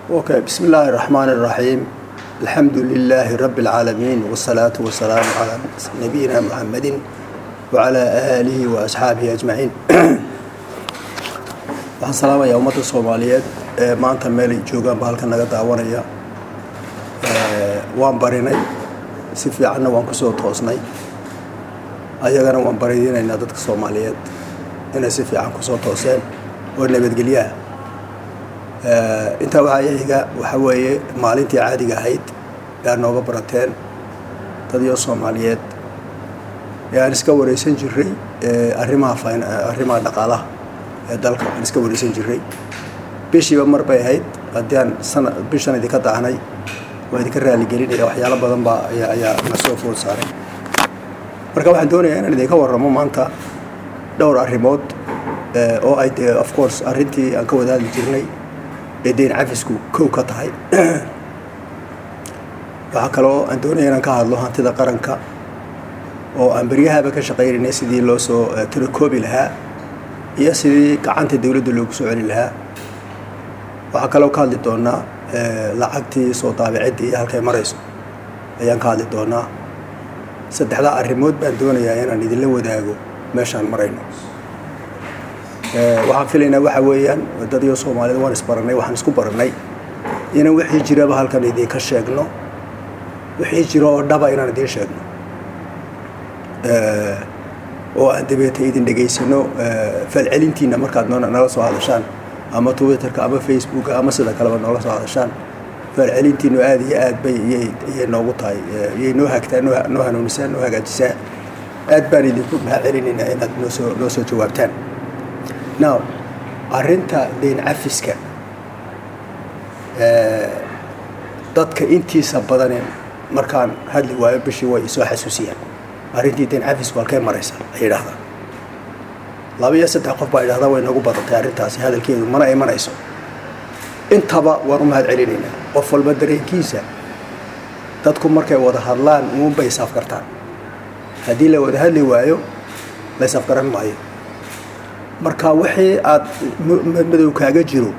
Okay, بسم الله الرحمن الرحيم الحمد لله رب العالمين والصلاة والسلام على نبينا محمد وعلى آله وأصحابه أجمعين waxaan salaamayaa ummadda soomaaliyeed ee maanta meel ay joogaan ba halkan naga daawanaya waan barinay si fiicanna waan kusoo toosnay ayagana waan baridinaynaa dadka soomaaliyeed inay si fiican kusoo tooseen oo nabadgelyaha intaa waxaa ixiga waxa weeye maalintii caadiga ahayd ee aad nooga barateen dadiyo soomaaliyeed ee aan iska wareysan jiray arrimaha arrimaha dhaqaalaha ee dalka aan iska wareysan jiray bishiiba mar bay ahayd haddii aan sana bishan idinka daahnay waa idinka raaligelinaya waxyaalo badan baa ayaa ayaa na soo food saaray marka waxaan doonayaa inaan idinka warramo maanta dhowr arrimood oo ay dee of course arrintii aan ka wadaadi jirnay ee deyn cafisku kow ka tahay waxaa kaloo aan doonaya inaan ka hadlo hantida qaranka oo aan beryahaba ka shaqaynaynay sidii loo soo tirakoobi lahaa iyo sidii gacanta dowladda loogu soo celi lahaa waxaa kaloo ka hadli doonaa lacagtii soo daabicidda iyo halkay marayso ayaan ka hadli doonaa saddexdaa arrimood baan doonayaa inaan idinla wadaago meeshaan marayno waxaan filaynaa waxa weeyaan dadiyo soomaalida waan isbaranay waxaan isku baranay inaan wixii jiraba halkan idinka sheegno wixii jiro oo dhaba inaan idiin sheegno oo aan dabeeta idin dhegaysano falcelintiina markaad nala soo hadashaan ama twitterka ama facebooka ama sida kaleba noola soo hadashaan falcelintiinu aada iyo aad bay iyay noogu tahay iyay noo hagtaa noo hanuunisaa noo hagaajisaa aad baan idinku mahad celinaynaa inaad noosoo noo soo jawaabtaan now arrinta deyn cafiska dadka intiisa badane markaan hadli waayo bishii way isoo xasuusiyaan arrintii deyn cafisku halkay maraysa ay yidhaahdaan laba iyo saddex qof baa idhahdaa way nagu badatay arrintaasi hadalkeedu mana imanayso intaba waan u mahad celinaynaa qof walba dareenkiisa dadku markay wada hadlaan uunbay isafkartaan haddii la wada hadli waayo la isafgaran maayo marka wixii aad madow kaaga jiro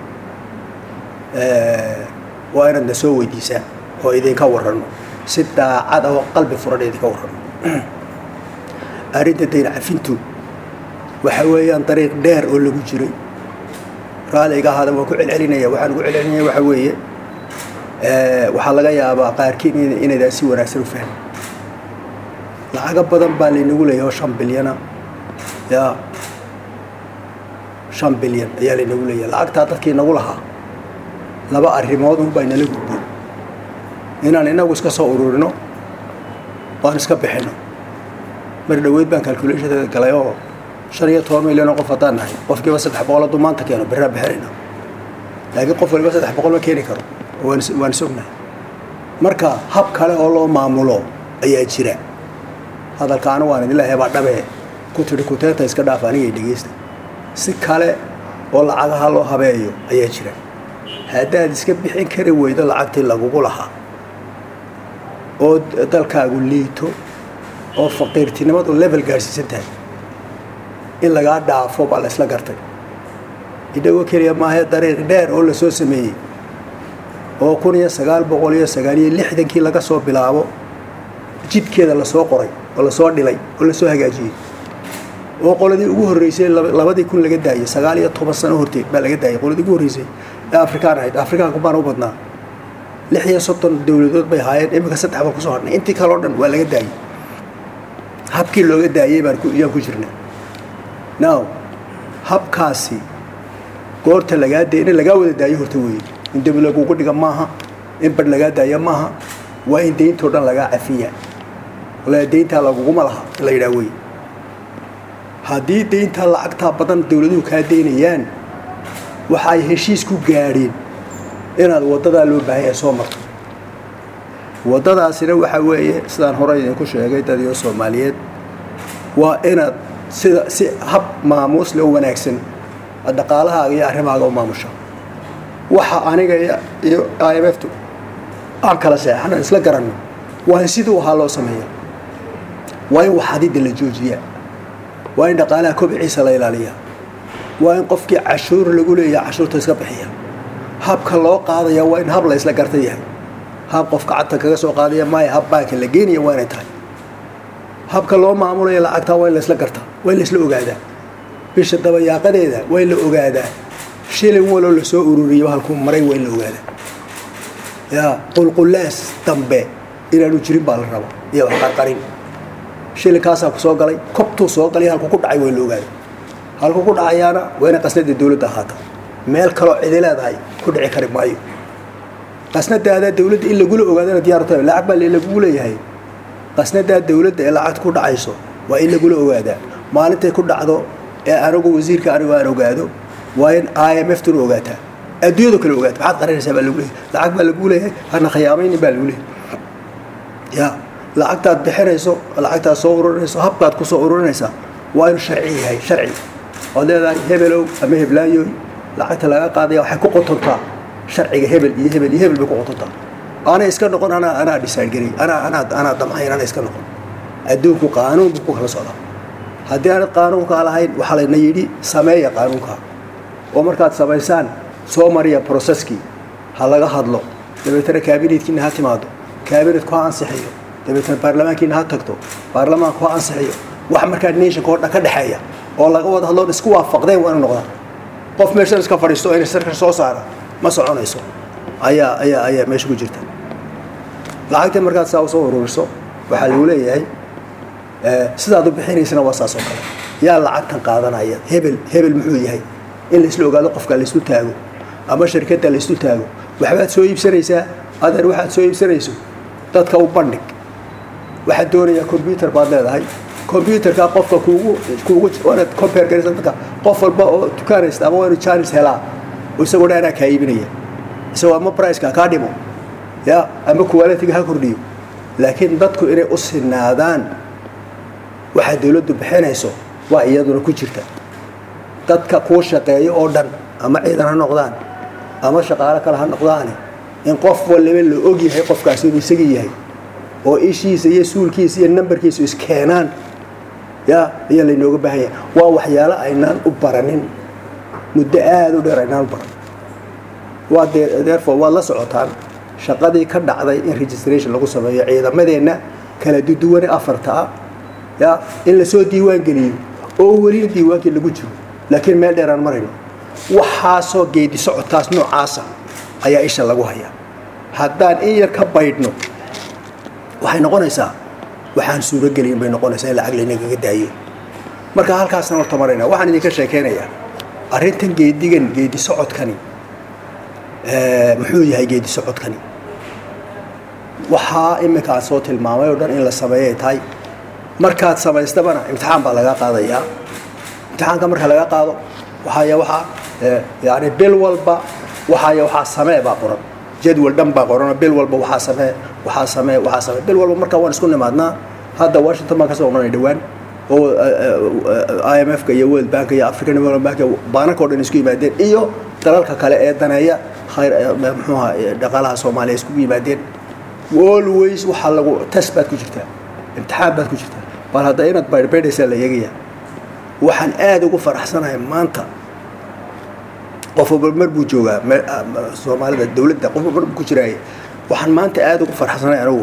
waa inaad na soo weydiisaan oo idinka warrano si daacad ah oo qalbi furan idinka warrano arrinta dayn cafintu waxa weeyaan dariiq dheer oo lagu jiray raaliga ahaada waan ku celcelinaya waxaan ugu celcelinaya waxa weeye waxaa laga yaabaa qaarkiin inaydaan si wanaagsan u fahmin lacago badan baa laynagu leeyahay oo shan bilyana ya shan bilyan ayaa laynagu leeyahay lacagtaa dadkii nagu lahaa laba arrimood unbaa inala gudboon inaan inagu iska soo ururino oan iska bixino mar dhaweyd baan calculationeeda galay oo shan iyo toban milyan oo qof haddaan nahay qofkiiba saddex boqol hadduu maanta keeno berraa bixinayna laakiin qof waliba saddex boqol ma keeni karo waan waan sognahay marka hab kale oo loo maamulo ayaa jira hadalkaana waan idin leeyahay baa dhabee ku tidhi kuteenta iska dhaaf anigay dhegeysta si kale oo lacagaha loo habeeyo ayaa jira haddaad iska bixin kari weydo lacagtii lagugu lahaa oo dalkaagu liito oo faqiirtinimadu level gaadhsiisan tahay in lagaa dhaafo baa la isla gartay idhago keliya maahae dariiq dheer oo lasoo sameeyey oo kun iyo sagaal boqol iyo sagaal iyo lixdankii laga soo bilaabo jidkeeda lasoo qoray oo lasoo dhilay oo lasoo hagaajiyey oo qoladii ugu horreysay labadii kun laga daayey sagaal iyo toban sano horteed baa laga daayay qoladii ugu horreysay ee afrikaan ahayd afrikaanku baan u badnaa lix iyo soddon dowladood bay ahaayeen iminka saddex baan kusoo hadhnay intii kale o dhan waa laga daayey habkii looga daayey baan yaan ku jirnaa now habkaasi goorta lagaa day in lagaa wada daayo horta weeye in dembi lagugu dhiga maaha in badh lagaa daaya maaha waa in deyntoo dhan lagaa cafiyaa wala deyntaa laguguma laha in la yidhaha weye haddii deyntaa lacagtaa badan dowladuhu kaa deynayaan waxa ay heshiis ku gaadheen inaad waddadaa loo baahan yahay soo marto waddadaasina waxa weeye sidaan horey idinku sheegay dadiyo soomaaliyeed waa inaad sida si hab maamuusle oo wanaagsan dhaqaalahaaga iyo arrimahaaga u maamusha waxa aniga iyo i m f tu aan kala seexano isla garanno waa in siduu ahaa loo sameeya waa in waxadidda la joojiyaa waa in dhaqaalaha kobciisa la ilaaliyaa waa in qofkii cashuur lagu leeyaha cashuurta iska bixiya habka loo qaadaya waa in hab la isla garta yahay hab qof gacanta kaga soo qaadaya maaya hab baanka la geenaya waa inay tahay habka loo maamulaya lacagtaa waa in la isla gartaa waa in la isla ogaadaa bisha dabayaaqadeeda waa in la ogaadaa shilin waloo lasoo ururiyo halkuu maray waa in la ogaadaa yaa qulqulaas dambe inaanu jirin baa la rabaa iyo wax qarqarin shilinkaasaa ku soo galay kobtuu soo galay halku ku dhacay waa in la ogaadaa halku ku dhacayaana waa inay qasnada dawladda ahaata meel kaloo cidi leedahay ku dhici kari maayo qasnadaada dawladda in lagula ogaadana diyaar tahay lacag baa lagugu leeyahay qasnadaa dawladda ee lacagta ku dhacayso waa in lagula ogaadaa maalintay ku dhacdo ee anigu wasiirka anigu aan ogaado waa in i m f tuna ogaataa adduunyado kale ogaata maxaad qarinaysaa baa lagu leeyahay lacag baa lagu leeyahay hana khiyaamaynin baa lagu leeyahay ya lacagtaad bixinayso lacagtaad soo ururinayso habkaad ku soo ururinaysaa waa inuu sharci yahay sharci ood leedahay hebelow ama heblaayoy lacagta laga qaadaya waxay ku qotontaa sharciga hebel iyo hebel iyo hebel bay ku qotontaa aanay iska noqon anaa anaa dhisaangelay anaa anaa anaa damcayn anaa iska noqon adduunku qaanuun buu ku kala socdaa haddii aanad qaanuunkaa lahayn waxaa layna yidhi sameeya qaanuunkaa oo markaad samaysaan soo mariya processkii ha laga hadlo dabeetana kaabinetkiina ha timaado kaabinetku ha ansixiyo dabeetana baarlamaankiina ha tagto baarlamaanku ha ansixiyo wax markaa nationka oo dhan ka dhexeeya oo laga wada hadloon isku waafaqdeen waa inu noqdaan qof meeshan iska fadhiisto oo inay sarkar soo saara ma soconayso ayaa ayaa ayaa meesha ku jirta lacagta markaad saa usoo ururiso waxaa lagu leeyahay sidaad u bixinaysana waa saas oo kale yaa lacagtan qaadanaya hebel hebel muxuu yahay in laisla ogaado qofka laislu taago ama shirkadda laislu taago waxbaad soo iibsanaysaa adeer waxaad soo iibsanayso dadka u bandhig waxaad doonayaa combyuter baad leedahay combyuterka qofka kuugu kuugu waanaad compare garaysa dadka qof walba oo dukaanaysta ama waa inu janis helaa oo isagoo dhan anaa kaa iibinaya isagoo ama priceka kaa dhimo ya ama qualitiga ha kordhiyo laakiin dadku inay u sinaadaan waxaa dawladdu bixinayso waa iyaduna ku jirta dadka kuu shaqeeyo oo dhan ama ciidan ha noqdaan ama shaqaalo kale ha noqdaane in qof waliba la og yahay qofkaasi inuu isagii yahay oo ishiisa iyo suulkiisa iyo nambarkiisa iskeenaan ya ayaa laynooga baahan yahay waa waxyaalo aynaan u baranin muddo aada u dheer aynaan u baran waa therefore waad la socotaan shaqadii ka dhacday in registration lagu sameeyo ciidamadeenna kala duduwane afarta ah ya in lasoo diiwaan geliyo oo welina diiwaankii lagu jiro laakiin meel dheer aan marayno waxaasoo geedi socodkaas noocaasa ayaa isha lagu hayaa haddaan in yar ka baydhno waxay noqonaysaa waxaan suurogelin bay noqonaysaa in lacag laynagaga daayo marka halkaasna horta marayna waxaan idinka sheekeynayaa arrintan geedigan geedi socodkani muxuu yahay geedi socodkani waxaa iminka aan soo tilmaamay oo dhan in la sameeyay tahay markaad samaystabana imtixaan baa laga qaadayaa imtixaanka marka laga qaado waxaaya waxaa yani bil walba waxaaya waxaa samee baa qoran jadwal dhan baa qoranoo bil walba waxaa samee waxaa samee waxaa samee bil walba markaa waan isku nimaadnaa hadda washington baan kasoo odhanay dhowaan oo i m f-ka iyo world bank iyo african development bank baananka o dhan isku yimaadeen iyo dalalka kale ee daneeya khayr muxuuha dhaqaalaha soomaaliya iskugu yimaadeen always waxaa lagu test baad ku jirtaa imtixaan baad ku jirtaa bal hadda inaad baydhbaydhaysaa la eegaya waxaan aada ugu faraxsanahay maanta qof walba mar buu joogaa soomaalida dawladda qof walba mar buu ku jiraaye waxaan maanta aada ugu faraxsanahay anigu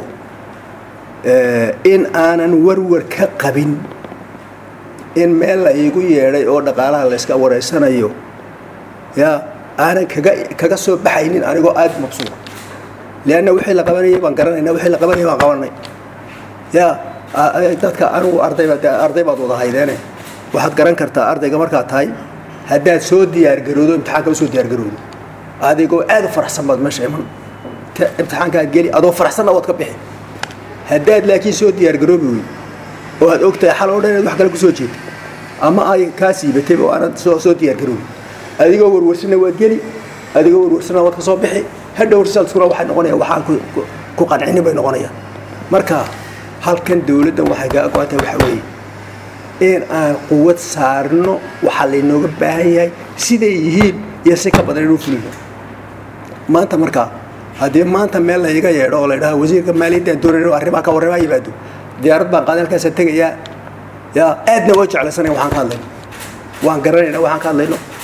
in aanan warwar ka qabin in meel la iigu yeedhay oo dhaqaalaha layska wareysanayo ya aanan kaga kaga soo baxaynin anigoo aada mabsuuda leanna wixii la qabanayay baan garanayna wixii la qabanayay baan qabanay ya dadka anigu ardayba arday baad wada haydeene waxaad garan kartaa ardayga markaad tahay haddaad soo diyaargaroodo imtixaanka usoo diyaargaroodo adigoo aad u faraxsan baad meesha iman imtixaankaad geli adoo faraxsanna waad ka bixi haddaad laakiin soo diyaargaroobi wey oo aad ogtahay xal oo dhan inaad wax kale kusoo jeedo ama ay kaa siibatay oo aanad soo soo diyaargaroobi adigoo warwarsana waad geli adigoo warwarsana waad ka soo bixi hadhow resultkuna waxay noqonayaan waxaan ku qancinin bay noqonayaan marka halkan dawladdan waxay kaa go-antay waxa weeye in aan quwad saarno waxaa laynooga baahan yahay siday yihiin iyo si ka badan inuu fulino maanta marka haddii maanta meel layga yeedho oo la ydhaha wasiirka maaliyaddan doonayno arrimaha ka warramaa yimaado diyaarad baan qaadan halkaasa tegayaa yaa aadna waa jeclaysanaya waxaan ka hadlayno waan garanayna waxaan ka hadlayno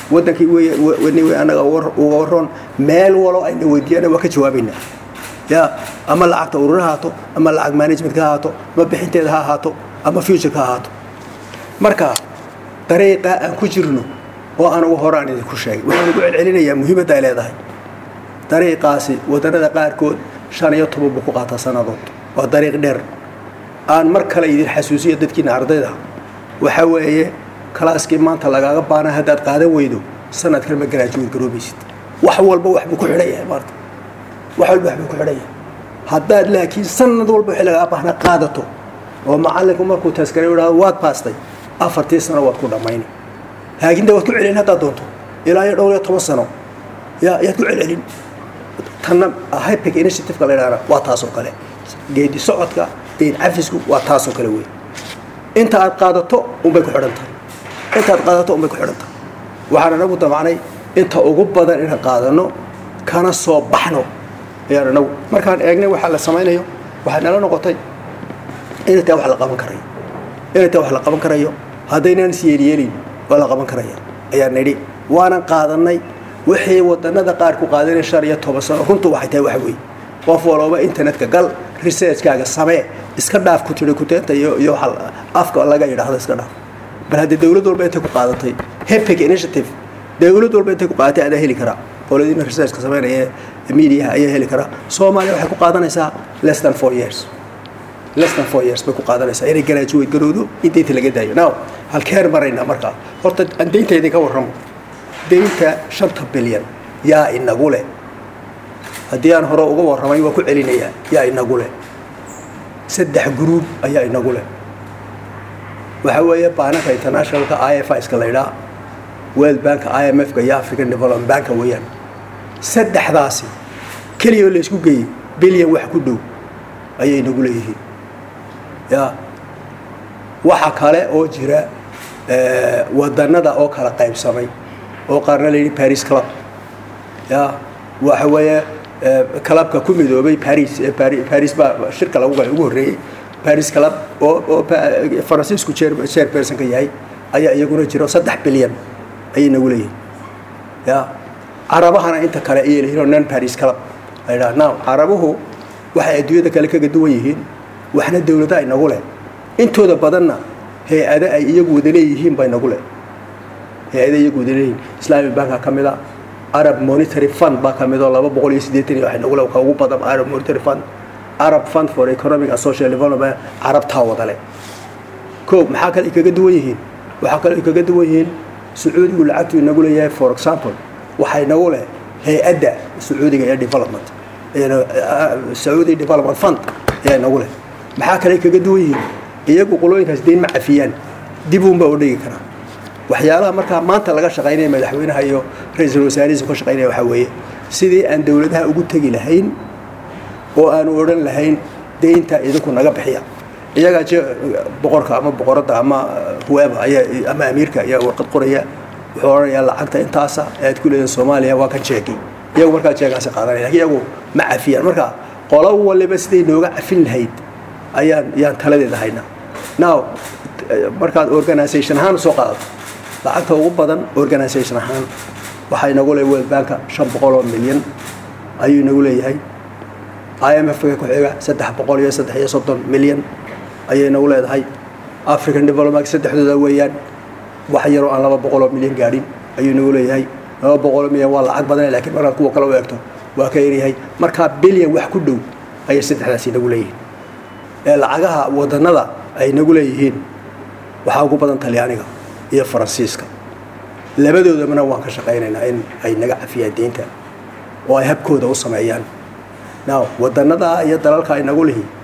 waddankii w anaga uga waroon meel walo ayna weydiiyana waa ka jawaabaynaa ya ama lacagta urur ha ahaato ama lacag managementka ha ahaato ama bixinteeda ha ahaato ama futureka ha ahaato marka dariiqa aan ku jirno oo aan ugu horaan idinku sheegay waxaan ugu celcelinayaa muhiimadda ay leedahay dariiqaasi wadannada qaarkood shan iyo toban buu ku qaataa sannadood waa dariiq dheer aan mar kale idin xasuusiyo dadkiina ardayda waxa weeye kalaaskii maanta lagaaga baana haddaad qaadan weydo sanadkan ma garaajuweed garoobaysid wax walba waxbuu ku xidhan yahay maarta wax walba waxbuu ku xidhan yahay haddaad laakiin sanad walba wixii lagaaga baahna qaadato oo macallinku markuu taskare idhahdo waad baastay afartii sano waad ku dhammayni laakiin de waad ku celin haddaad doonto ilaa iyo dhowr iyo toban sano ya yaad ku celcelin tanna hypic initiativeka la yidhahda waa taasoo kale geedi socodka deyn cafisku waa taasoo kale wey inta aad qaadato unbay ku xidhan tahay inta aad qaadato unbay ku xidhan tahay waxaan anagu damacnay inta ugu badan inaan qaadano kana soo baxno ayaan anagu markaan eegnay waxaa la samaynayo waxay nala noqotay inay tahay wax la qaban karayo inay tahay wax la qaban karayo haddaynaan isyeelyeelin waa la qaban karaya ayaan nidhi waanan qaadanay wixii wadanada qaar ku qaadanay shan iyo toban sano runtu waxay tahay wax weeye qof walooba internetka gal researchkaaga samee iska dhaaf ku tiri kuteenta iyo iyo waxa afka laga yidhaahdo iska dhaaf bal haddii dawlad walba intay ku qaadatay hepic initiative dawlad walba intay ku qaadatay adaa heli karaa qoladiina researchka sameynaya mediaha ayaa heli karaa soomaaliya waxay ku qaadanaysaa less than four years less than four years bay ku qaadanaysaa inay garaajuweyd garowdo in deynta laga daayo now halkeen maraynaa markaa horta aan deynta idinka warramo deynta shanta bilyan yaa inagu leh haddii aan hore uga warramay waa ku celinayaa yaa inagu leh saddex gruub ayaa inagu leh waxa weeye baananka internationalka i f iska la ydhaa world banka i m f-ka iyo african development banka weeyaan saddexdaasi keliya oo la isku geeyey bilyan wax ku dhow ayay inagu leeyihiin ya waxa kale oo jira wadanada oo kala qaybsamay oo qaarna la yidhi paris club ya waxa weeye clubka ku midoobay paris paris baa shirka lagu galay ugu horreeyey paris club oo oo faransiisku chairpersonka yahay ayaa iyaguna jiro saddex bilyan ayay nagu leeyihin ya carabahana inta kale ayay leeyihin oo non paris club la yidhaha now carabuhu waxay adduunyada kale kaga duwan yihiin waxna dawlada inagu leh intooda badanna hay-ado ay iyagu wada leeyihiin baa inagu leh hay-ada iyagu wada leeyihiin islamic banka ka mid a arab monitary fund baa ka mid oo laba boqol iyo siddeetan iyo wax inagu leh ka ugu badan arab monitary fund arab fund for economic and social development carabtaa wada leh ko maxaa kale ay kaga duwan yihiin waxaa kale ay kaga duwan yihiin sacuudigu lacagtu inagu leeyahay for example waxaa inagu leh hay-adda sacuudiga ee development sacuudi development fund ayaa inagu leh maxaa kale ay kaga duwan yihiin iyagu qolooyinkaas deyn ma cafiyaan dib uunbaa u dhigi karaa waxyaalaha markaa maanta laga shaqaynaya madaxweynaha iyo ra-iisul wasaarihiisa ka shaqaynaya waxaa weeye sidii aan dowladaha ugu tegi lahayn oo aanu odhan lahayn deynta idinku naga bixiya iyagaa je boqorka ama boqoradda ama whoever ayaa ama amiirka ayaa warqad qoraya wuxuu odhanayaa lacagta intaasa ee aad ku leedahay soomaaliya waa kan jeegi iyagu markaa jeegaasi qaadanaya lakin iyagu ma cafiyaan marka qolo waliba siday nooga cafin lahayd ayaan yaan taladeeda haynaa now markaad organisation ahaan usoo qaadato lacagta ugu badan organisation ahaan waxaa inagu leeyahay world banka shan boqol oo milyan ayuu inagu leeyahay i m f-ka ku xiga saddex boqol iyo saddex iyo soddon milyan ayay inagu leedahay african development saddexdooda weeyaan wax yaroo aan laba boqol oo milyan gaadhin ayuu inagu leeyahay laba boqol oo milyan waa lacag badan lakiin markaad kuwa kale u eegto waa ka yaryahay markaa bilyan wax ku dhow ayay saddexdaas inagu leeyihiin ee lacagaha wadanada ay nagu leeyihiin waxaa ugu badan talyaaniga iyo faransiiska labadoodabana waan ka shaqaynaynaa in ay naga cafiyaan deynta oo ay habkooda u sameeyaan now wadanada iyo dalalka ay nagu lihi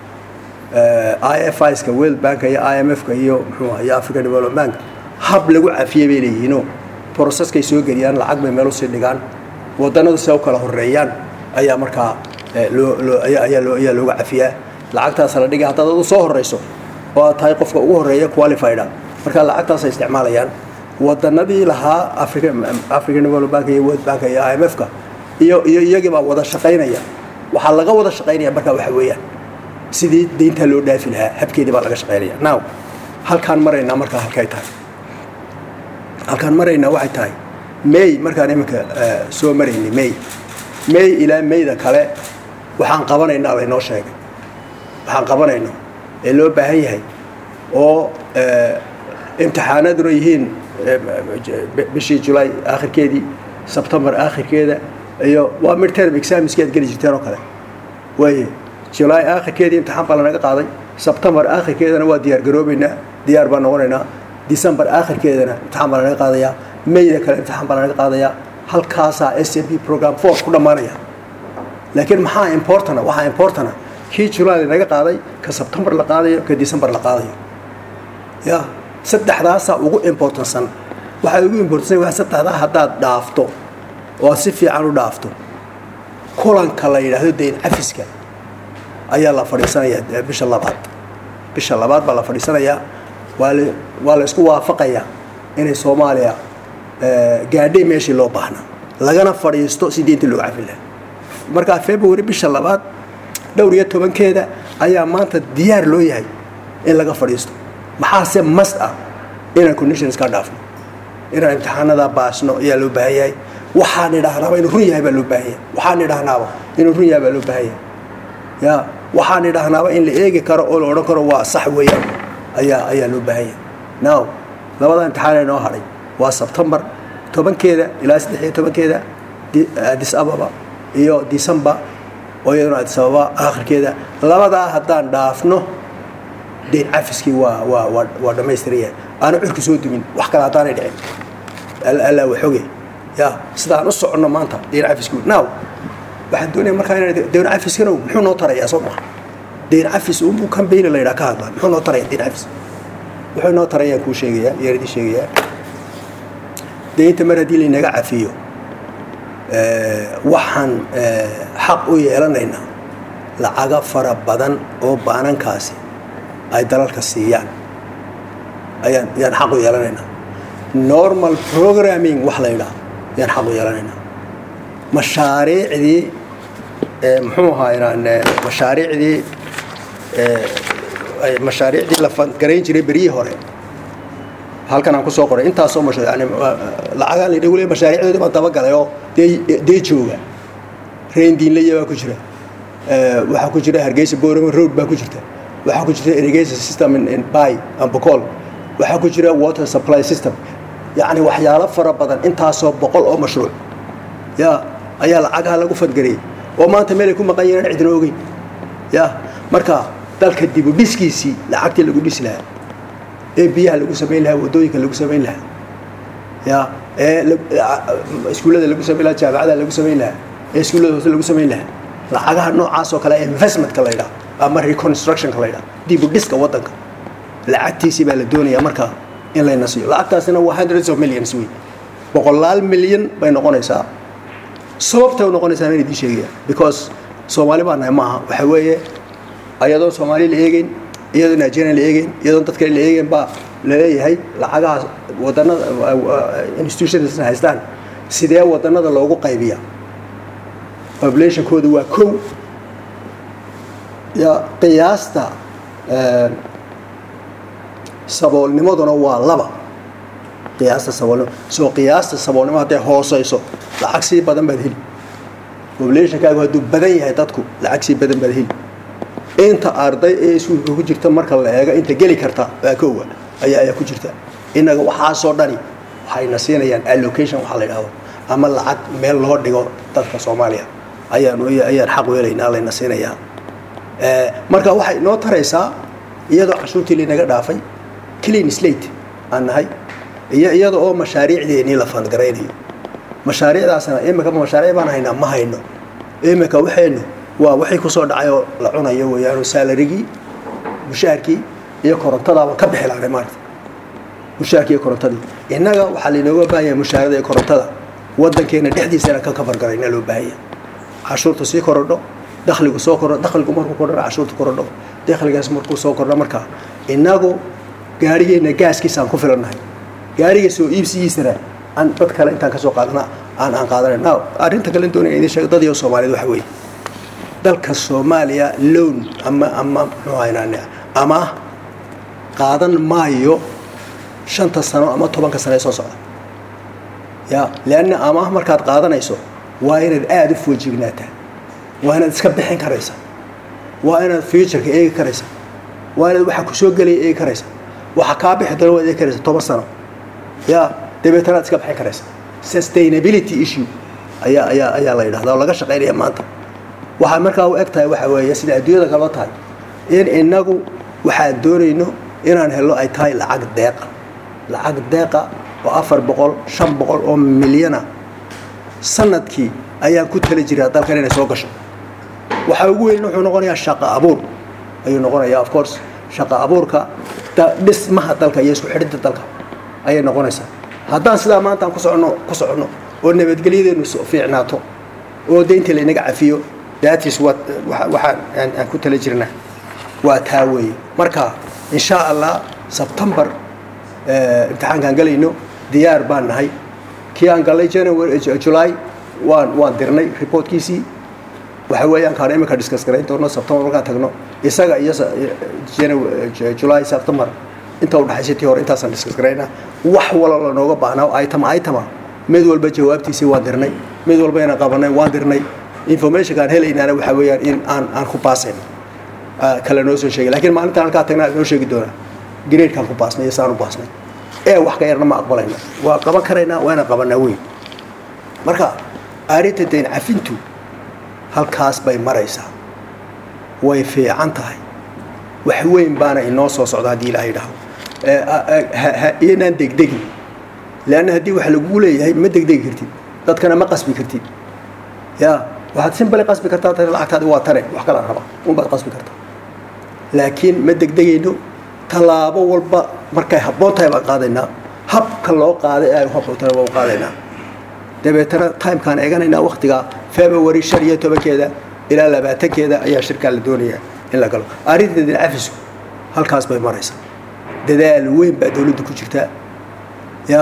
i f iska world banka iyo i m f-ka iyo muxuu iyo african development bank hab lagu cafiyey bay leeyihiinoo processkay soo geliyaan lacag bay meel usii dhigaan wadanadu si u kala horeeyaan ayaa markaa loo loo ayaa loo ayaa looga cafiyaa lacagtaas la dhigay haddaad adu soo horeyso oo aad tahay qofka ugu horeeya qualifieda markaa lacagtaasay isticmaalayaan wadanadii lahaa africa african development bank iyo world bank iyo i m f-ka iyo iyo iyagii baa wada shaqaynaya waxaa laga wada shaqaynaya markaa waxa weeyaan sidii deyntaa loo dhaafi lahaa habkeedii baa laga shaqaynaya now halkaan maraynaa markaa halkay tahay halkaan maraynaa waxay tahay may markaan iminka soo maraynay may may ilaa mayda kale waxaan qabanaynaa laynoo sheegay waxaan qabanayno ee loo baahan yahay oo imtixaanaduna yihiin bishii julay aakhirkeedii sebtembar aakhirkeeda iyo waa midterm examiskii aad geli jirteen oo kale waaye julay aakhirkeedii imtixaan baa lanaga qaaday sebtembar aakhirkeedana waa diyaar garoobaynaa diyaar baan noqonaynaa december aakhirkeedana imtixaan baa lanaga qaadayaa mayda kale imtixaan baa lanaga qaadayaa halkaasaa s m p program force ku dhammaanaya laakiin maxaa importana waxaa importana kii julay lanaga qaaday ka sebtembar la qaadayo ka december la qaadayo ya saddexdaasaa ugu importansan waxaa ugu importansan waa saddexdaa haddaad dhaafto oo aad si fiican u dhaafto kulanka la yidhaahdo dayn cafiska ayaa la fadhiisanayaa bisha labaad bisha labaad baa la fadhiisanayaa waa la waa la isku waafaqayaa inay soomaaliya gaadhay meeshii loo baahnaa lagana fadhiisto si diinta loo cafin lahaa markaa february bisha labaad dhowr iyo tobankeeda ayaa maanta diyaar loo yahay in laga fadhiisto maxaase mas ah inaan conditions ka dhaafno inaan imtixaanada baasno ayaa loo baahan yahay waxaan idhaahnaaba inuu run yahay baa loo baahan yahay waxaan idhaahnaaba inuu run yahay baa loo baahan yahay ya waxaan idhaahnaaba in la eegi karo oo la odhan karo waa sax weeyaan ayaa ayaa loo baahan yahay now labada imtixaan ee noo hadhay waa sebtembar tobankeeda ilaa saddex iyo tobankeeda addis ababa iyo december oo iyaduna addis ababa aakhirkeeda labadaa haddaan dhaafno dayn cafiskii waa waa waa waa dhammaystiraya aana curki soo dumin wax kale haddaanay dhicin allaa waxoge ya sidaan u soconno maanta dayn cafiski now waxaan doonaya markaa inaan dayn cafiskana muxuu noo tarayaa soo maha dayn cafis unbuu cambaign la yidhaha ka hadlaa muxuu noo taraya dayn cafis wuxuu noo tarayaan kuu sheegayaa yaan idin sheegayaa daynta mar haddii laynaga cafiyo waxaan xaq u yeelanaynaa lacaga fara badan oo baanankaasi ay dalalka siiyaan ayaan yaan xaq u yeelanaynaa normal programming wax la yidhaha yaan xaq u yeelanaynaa mashaariicdii muxuu ahaa inaan mashaariicdii mashaariicdii la garayn jiray beryihii hore halkan aan kusoo qoray intaasoo masha yani lacagaan la wle mashaariicdoodii baan dabagalay oo dee dee jooga reindiinlaya baa ku jira waxaa ku jira hargeysa borama road baa ku jirta waxaa ku jira irrigation system in bay ambocol waxaa ku jira water supply system yacni waxyaalo fara badan intaasoo boqol oo mashruuc ya ayaa lacagaha lagu fadgariyay oo maanta meelay ku maqan yihiin cidna ogeyn ya marka dalka dibu dhiskiisii lacagtii lagu dhisi lahaa ee biyaha lagu samayn lahaa waddooyinka lagu samayn lahaa ya ee iskuullada lagu samayn lahaa jaamacada lagu samayn lahaa ee iskuullada hoose lagu samayn lahaa lacagaha noocaas oo kale ee investmentka la yidhaha ama reconstructionka la yidhaha dibu dhiska waddanka lacagtiisii baa la doonayaa markaa in layna siiyo lacagtaasina waa hundreds of millions wey boqolaal milyan bay noqonaysaa sababtay u noqonaysaa inaan idiin sheegaya because soomaali baa nahay maaha waxa weeye ayadoon soomaali la eegeyn iyadoon nigeria la eegeyn iyadoon dad kale la eegeyn baa laleeyahay lacagahaas wadanada institutionsna haystaan sidee wadanada loogu qaybiya populationkooda waa kow ya qiyaasta saboolnimaduna waa laba qiyaasta saboolnimo soo qiyaasta saboolnimo hadday hooseyso lacag sii badan baad heli populationkaagu hadduu badan yahay dadku lacag sii badan baad heli inta arday ee iskuulka ku jirta marka la eego inta geli karta waa kowa ayaa ayaa ku jirta innaga waxaasoo dhani waxayna siinayaan allocation waxaa la yidhahdo ama lacag meel loo dhigo dadka soomaaliya ayaan ayaan xaq weelaynaa layna siinayaa marka waxay noo taraysaa iyadoo cashuurtii laynaga dhaafay clean slate aan nahay iyo iyada oo mashaariicdeennii la fandgaraynayo mashaariicdaasna imika mashaariic baan haynaa ma hayno imika waxaynu waa wixii kusoo dhacay oo la cunayo weeyaanoo saalarigii mushaharkii iyo korontadaaba ka bixi lahnay maarata mushaharkii iyo korontadii innaga waxaa laynooga baahan yahay mushaharada iyo korontada waddankeena dhexdiisana ka kafargarayna loo baahan yahay cashuurta sii korodho dakhligu soo kordho dakhligu markuu kordhana cashuurta korodho dakhligaas markuu soo kordho markaa innagu gaarigeenna gaaskiisaan ku filannahay gaariga soo iibsigiisana aan dad kale intaan kasoo qaadana aan aan qaadanayn now arrinta kale doonaya idin sheego dad iyo soomaaliyeed waxa weeye dalka soomaaliya loan ama ama muxuu haynaan ama qaadan maayo shanta sano ama tobanka sano ee soo socda ya leanna amaah markaad qaadanayso waa inaad aada u foojignaataa waa inaad iska bixin karaysa waa inaad futureka eegi karaysa waa inaad waxa kusoo gelaya eegi karaysa waxa kaa bixi doona waad eegi karaysa toban sano ya dabeetana aad iska bixin karaysa sustainability issue ayaa ayaa ayaa la yidhahdaa oo laga shaqaynaya maanta waxaa markaa u eg tahay waxa weeye sida adduunyada kaleba tahay in inagu waxaan doonayno inaan helno ay tahay lacag deeqa lacag deeqa oo afar boqol shan boqol oo milyana sanadkii ayaan ku tali jiraa dalkan inay soo gasho waxaa ugu weyn wuxuu noqonayaa shaqo abuur ayuu noqonayaa of course shaqo abuurka dhismaha dalka iyo isku xidhinta dalka ayay noqonaysaa haddaan sidaa maanta aan ku soconno ku soconno oo nabadgelyadeenu fiicnaato oo deynta laynaga cafiyo datis wa waxaan aan ku tala jirnaa waa taa weeye marka insha allah sebtembar imtixaankaan galayno diyaar baan nahay kii aan gallay january july waan waan dirnay reportkiisii waxa weeyaan kaan imika discuss garayn doono sebtembar markaan tagno isaga iyo july september inta u dhaxaysa tii hore intaasaan discuss garaynaa wax wala lanooga baahnaa item itema mid walba jawaabtiisii waan dirnay mid walba inaan qabanay waan dirnay informationkaan helaynaana waxa weeyaan in aan aan ku baasayno kale noo soo sheegay lakiin maalintaan halkaa tagnaa noo sheegi doonaa gradekaan ku baasnay iyo saan u baasnay ee wax ka yarna ma aqbalayna waa qaban karaynaa waa inaan qabanaa weyn marka arrinta dayn cafintu halkaas bay maraysaa way fiican tahay wax weyn baana inoo soo socda haddii ilaahay dhaho inaan degdegin leanna haddii wax lagugu leeyahay ma degdegi kartid dadkana ma qasbi kartid ya waxaad simbali qasbi kartaa tani lacagtaadi waa tane wax kalaan raba unbaad qasbi kartaa laakiin ma degdegayno tallaabo walba markay habboon tahay baan qaadaynaa habka loo qaaday ay habboon tahay baan qaadaynaa dabeetana timekaan eeganaynaa waktiga february shan iyo tobankeeda ilaa labaatankeeda ayaa shirkaa la doonayaa in la galo arrinta dincafisu halkaas bay maraysaa dadaal weyn baa dawladdu ku jirtaa ya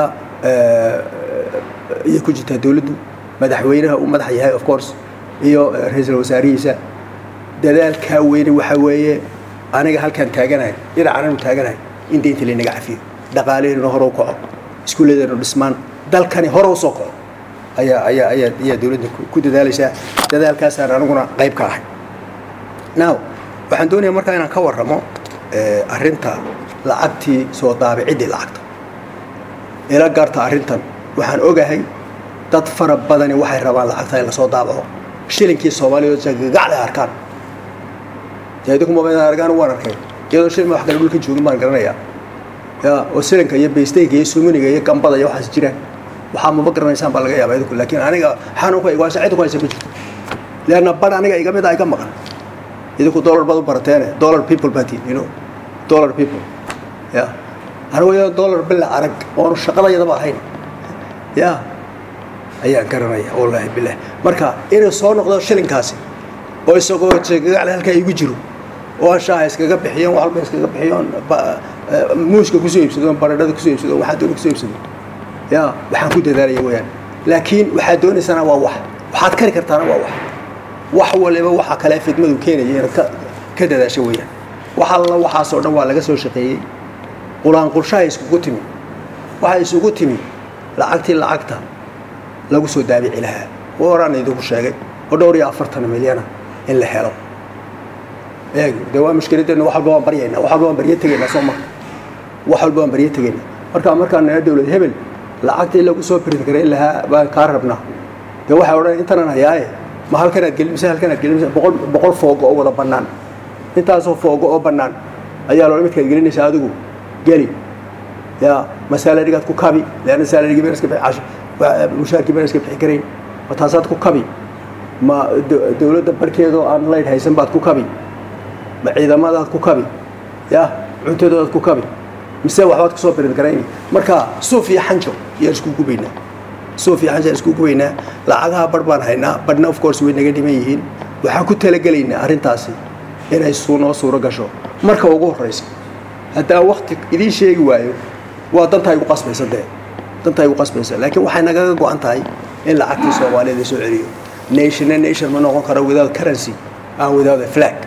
iyo ku jirtaa dawladdu madaxweynaha uu madax yahay of course iyo ra-iisul wasaarihiisa dadaalkaa weyne waxa weeye aniga halkaan taaganahay dhinacananu taaganahay in deynta laynaga cafiyo dhaqaaleheenuna hore u kaco iskuulladeenu dhismaan dalkani hore usoo kaco ayaa ayaa ayaa ayaa dawladda ku dadaalaysaa dadaalkaasaan aniguna qayb ka ahay now waxaan doonayaa markaa inaan ka warramo arrinta lacagtii soo daabiciddii lacagta ila garta arrintan waxaan ogahay dad fara badani waxay rabaan lacagta in lasoo daabaco shilinkii soomaaliya gagacday arkaan dee idinkuma baydaan argaan waan arkay iyadoo shilin wax kale dhulka joogin baan garanayaa ya oo silinka iyo baystayga iyo suminiga iyo gambada iyo waxaas jiraan waxaa maba garanaysaan baa laga yaabaa idinku laakiin aniga xanuunka igwaasa cid ku haysa ma jirto leanna ban aniga iga mid a iga maqan idinku dollar baad u barateene dollar people baa tihin you know dollar people ya anigu iyadoo dollar bila arag oonu shaqadayadaba ahayn ya ayaan garanaya wallaahi bilah marka inuu soo noqdo shilinkaasi oo isagoo gagacle halkaa igu jiro oo aan shaaha iskaga bixiyon wax walba iskaga bixiyon muuska kusoo iibsado baradhada kusoo iibsado waxaa doona kusoo iibsado ya waxaan ku dadaalaya weyaan laakiin waxaad doonaysana waa wax waxaad kari kartaana waa wax wax waliba waxa kale fidmadu keenaya inaad ka ka dadaasho weyaan wax alla waxaasoo dhan waa laga soo shaqeeyey qulaanqulshaha iskugu timi waxay isugu timi lacagtii lacagta lagu soo daabici lahaa waraan idinku sheegay oo dhowr iyo afartan milyana in la helo eeg dee waa mushkiladeenna wax walba waan baryaynaa wax walba waan baryo tegaynaa soo marka wax walba waan baryo tegaynaa marka markaan nana dawlad hebel lacagtii lagu soo print garayn lahaa baan kaa rabnaa dee waxay odhan intanan hayaaye ma halkanaad gelin mise halkanaad gelin mise boqol boqol foogo oo wada bannaan intaasoo foogo oo bannaan ayaa loola midkaad gelinaysaa adigu geli ya ma salarigaad ku kabi leanna salarigii baan iska bixi mushaarkii baan iska bixi karayn ma taasaad ku kabi ma dawladda barkeedoo aan laydh haysan baad ku kabi ma ciidamadaad ku kabi ya cuntadoodaad ku kabi mise waxbaad kusoo birin garayni marka suuf iyo xanjo yaan isku gubaynaa suuf iyo xanjo yaan isku gubaynaa lacagaha bar baan haynaa barhna of course way naga dhiman yihiin waxaan ku talagelaynaa arrintaasi inay suu noo suuro gasho marka ugu horraysa haddaan wakti idiin sheegi waayo waa dantaa igu qasbaysa dee dantaa igu qasbaysa laakiin waxay nagaga go-an tahay in lacagtii soomaaliyada soo celiyo nationna nation ma noqon karo without currency and without a flag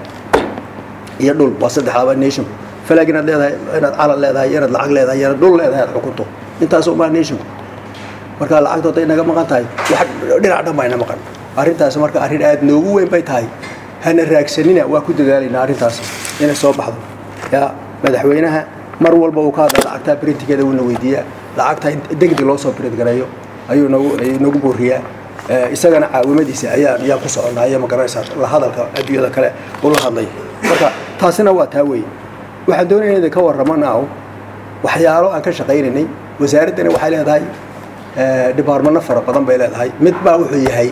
iyo dhul waa saddexdaaba nationku flag inaad leedahay inaad calan leedahay inaad lacag leedahay inaad dhul leedahay aad xukunto intaas umaa nationku marka lacagtu hadday naga maqan tahay wax dhinac dhan bayna maqan arrintaasi marka arrin aad noogu weyn bay tahay hana raagsanina waa ku dadaalaynaa arrintaasi inay soo baxdo yaa madaxweynaha mar walba uu ka hadla lacagtaa printigeeda wuuna weydiiyaa lacagta degdeg loo soo print gareeyo ayuu nagu ayuu nagu booriyaa isagana caawimadiisa ayaa ayaa ku soconaa iyo magaranaysaa la hadalka adduunyada kale uu la hadlay marka taasina waa taa weeye waxaan doonaya inay ka warramo naaw waxyaalo aan ka shaqaynaynay wasaaraddani waxay leedahay dhibaarmano fara badan bay leedahay mid baa wuxuu yahay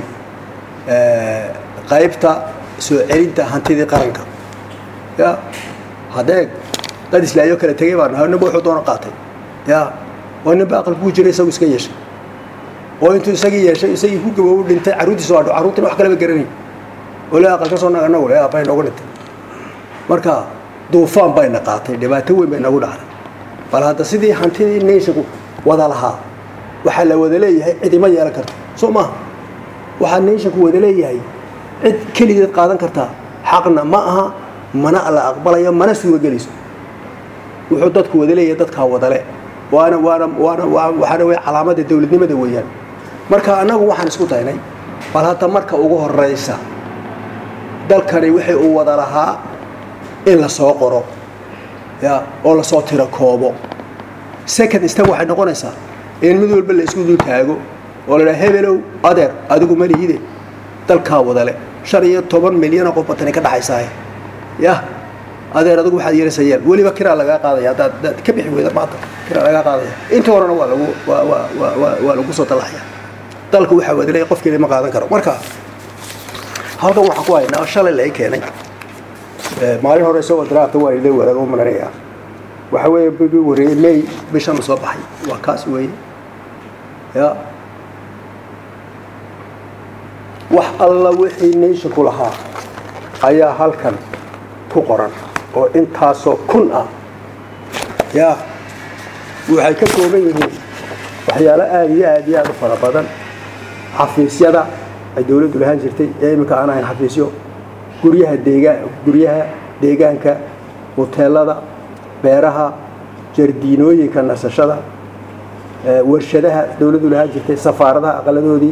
qaybta soo celinta hantidii qaranka ya haddee dad islaayo kala tegay baan nahay ninba wuxuu doona qaatay ya oo ninba aqalku ku jira isagu iska yeeshay oo intuu isagii yeeshay isagii ku gaboobu dhintay carruurtiisa waa carruurtina wax kaleba garanay oo le aqal ka soo naga nagu le aabay noogu dhintay marka duufaan bayna qaatay dhibaato weyn bay nagu dhacday bal hadda sidii hantidii nationku wada lahaa waxaa la wada leeyahay cid ima yeelan karto soo maaha waxaa nationku wada leeyahay cid keligeed qaadan kartaa xaqna ma aha mana la aqbalayo mana suuragelayso wuxuu dadku wada leeyahay dadkaa wadale waana waana waana waxaana wey calaamada dowladnimada weeyaan marka annagu waxaan isku daynay bal hadda marka ugu horeysa dalkani wixii uu wada lahaa in la soo qoro ya oo lasoo tiro koobo second step waxay noqonaysaa in mid walba la isku dul taago oo la dhaha hebelow adeer adigu ma lihide dalkaa wadale shan iyo toban milyanoo qof batani ka dhaxaysaahe ya adeer adigu waxaad yeelasayaan weliba kiraa lagaa qaadaya haddaad haddaad ka bixi weyda maanta kiraa lagaa qaadaya inta horena waa lagu waa waa waa waa waa lagu soo dalaxaya dalka waxaa wadalay qofkeeda ma qaadan karo marka halkan waxaan ku haynaa shalay la i keenay maalin hore isagoo diraacta waa ila wadaago maranaya waxa weeye bigi wareeyey may bishan soo baxay waa kaas weeye ya wax alla wixii nationku lahaa ayaa halkan ku qoran oo intaasoo kun ah ya waxay ka kooban yihiin waxyaalo aada iyo aada iyo aada u fara badan xafiisyada ay dowladdu lahaan jirtay ee iminka aan ahayn xafiisyo guryaha deegaa guryaha deegaanka hoteelada beeraha jardiinooyinka nasashada warshadaha dowladdu lahaan jirtay safaaradaha aqaladoodii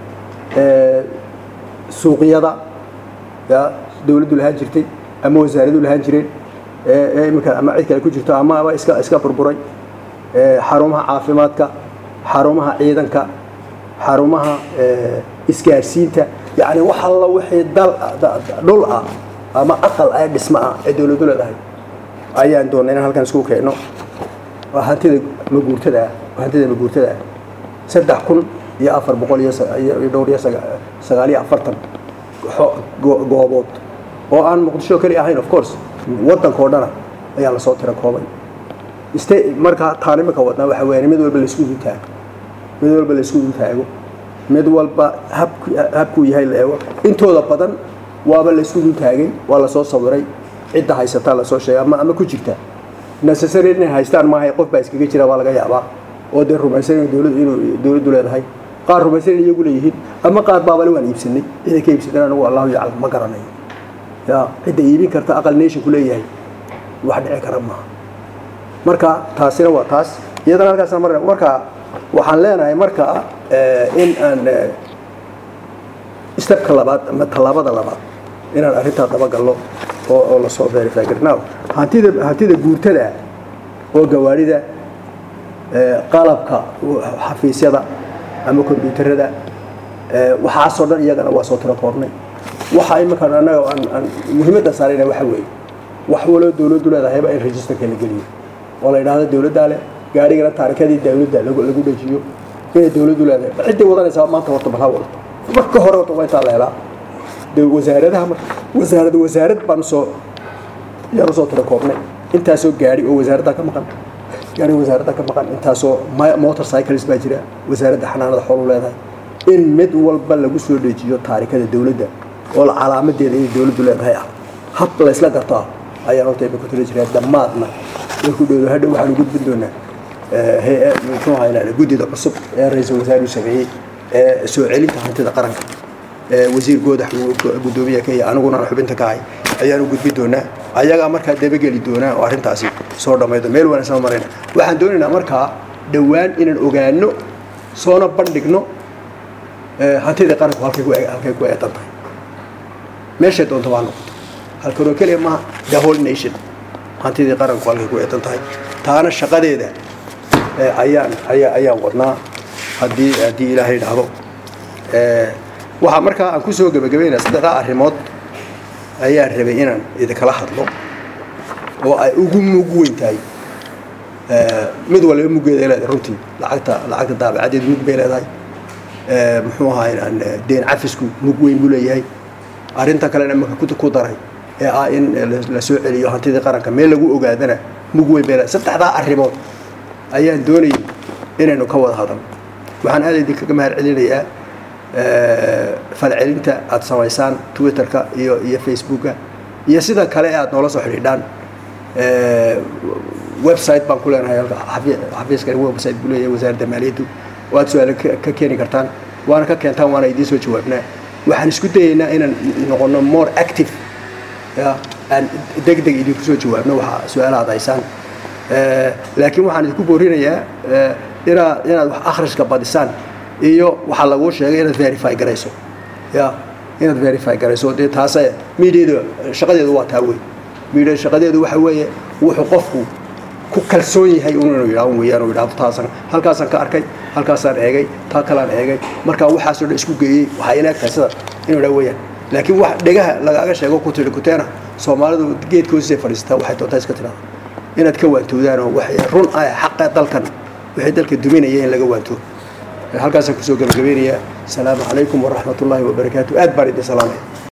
suuqyada ya dowladdu lahaan jirtay ama wasaaradu lahaan jireen ee iminka ama cid kale ku jirto ama aba iska iska burburay xarumaha caafimaadka xarumaha ciidanka xarumaha isgaarsiinta yani wax alla wixii dal dhul ah ama aqal ah dhismo ah ee dowladdu leedahay ayaan doonay inaan halkan isku keenno waa hantida maguurtada ah hantida maguurtada ah saddex kun iyo afar boqol iyo dhowr iyo sagaal iyo afartan goobood oo aan muqdisho keli ahayn of course waddanka oo dhana ayaa lasoo tira koobay st marka taan imika wadnaa waxa weeyaan mid walba laisku dul taago mid walba laisku dul taago mid walba habk habkuu yahay la eego intooda badan waaba laisku dul taagay waa lasoo sawiray cidda haysataa lasoo sheegay ama ama ku jirta necessary inay haystaan maaha qof baa iskaga jira waa laga yaabaa oo dee rumaysan dowladu inuu dowladdu leedahay qaar rumaysan in iyagu leeyihiin ama qaar baabale waan iibsanay ciday ka iibsadeen anigu allahu yaclam ma garanayo ya cidda iibin karta aqal nationku leeyahay wax dhici kara maaha marka taasina waa taas iyadana halkaasna mar marka waxaan leenahay marka in aan stepka labaad ama tallaabada labaad inaan arrintaa dabagalno oo oo lasoo verify garnaaw hantida hantida guurtada oo gawaarida qalabka xafiisyada ama kombyuutarada waxaasoo dhan iyagana waa soo tiro koobnay waxa iminkan annaga aan aan muhiimadda saarayna waxa weeye wax waloo dowladdu leedahayba in registerka la geliyo oo la yidhaahdo dowladdaa leh gaarigana taarikadii dowladda lagu lagu dhejiyo inay dowladdu leedahay ciddii wadanaysaa maanta horta bal ha wadato marka hore horta waa intaa la helaa de wasaaradaha wasaarad wasaarad baanu soo yaanu soo tiro koobnay intaasoo gaari oo wasaaradda ka maqan gaari wasaaradda ka maqan intaasoo motor cycles baa jira wasaaradda xanaanada xoolu leedahay in mid walba lagu soo dhejiyo taarikada dowladda oo calaamadeeda inay dowladdu leedahay ah hab laysla garto ah ayaan horta imika tiro jiraa dhammaadna markuu dhowdo hadhow waxaanu gudbin doonaa hay-ad muxuu haynaa guddida cusub ee ra-iisul wasaaruhu sameeyey ee soo celinta hantida qaranka wasiir goodax guddoomiya ka iyo aniguna aan xubinta ka ahay ayaanu gudbin doonaa ayagaa markaa dabageli doonaa oo arrintaasi soo dhammaydo meel wanaagsan marayna waxaan doonaynaa markaa dhowaan inaan ogaano soona bandhigno hantidii qaranku halkay ku halkay ku eedan tahay meeshay doonto waa noqoto halkanoo keliya maaha the whole nation hantidii qaranku halkay ku eedan tahay taana shaqadeeda ayaan ayaa ayaan wadnaa haddii haddii ilaahay idhaahdo waxaa markaa aan kusoo gebagabaynaya saddexdaa arrimood ayaan rabay inaan idinkala hadlo oo ay ugu mug weyn tahay mid waliba muggeeda leedahay runtii lacagta lacagta daabacadeedu mug bay leedahay muxuu ahaa deen cafisku mug weyn buu leeyahay arrinta kalena marka ku daray ee ah in la soo celiyo hantidii qaranka meel lagu ogaadana mug weyn bay leedahay saddexdaa arrimood ayaan doonayay inaynu ka wada hadalno waxaan aad idinkaga mahad celinayaa falcelinta aada samaysaan twitterka iyo iyo facebooka iyo sida kale ee aada noola soo xidhiidhaan website baan ku leenahay xafiiskani website buu leeyahay wasaaradda maaliyaddu oo aad su-aalo ka keeni kartaan waana ka keentaan waana idiin soo jawaabnaa waxaan isku dayaynaa inaan noqono more active ya aan deg deg idinku soo jawaabno waxa su-aalaha ad haysaan laakiin waxaan idinku boorinayaa inaad inaad wax akhriska badisaan iyo waxaa laguu sheegay inaad verify garayso ya inaad verify garayso dee taase mediada shaqadeedu waa taa wey media shaqadeedu waxa weeye wuxuu qofku ku kalsoon yahay inuu yidhaahdo weeyaan uu yidhaahdo taasan halkaasaan ka arkay halkaasaan eegay taa kalaan eegay markaa waxaasoo dhan isku geeyey waxaa ila egtahay sida inuu yidhaha weeyaan laakiin wax dhegaha lagaaga sheego ku tidhi kuteena soomaalidu geedka hoosisay fadhiistaa waxay doontaa iska tidhahda inaad ka waantoodaan oo waxay run ah xaqa dalkan wixii dalka duminaya in laga waanto halkaasaan kusoo gabagabeynayaa asalaamu calaykum waraxmat ullaahi wabarakaatu aad baan idin salaamaya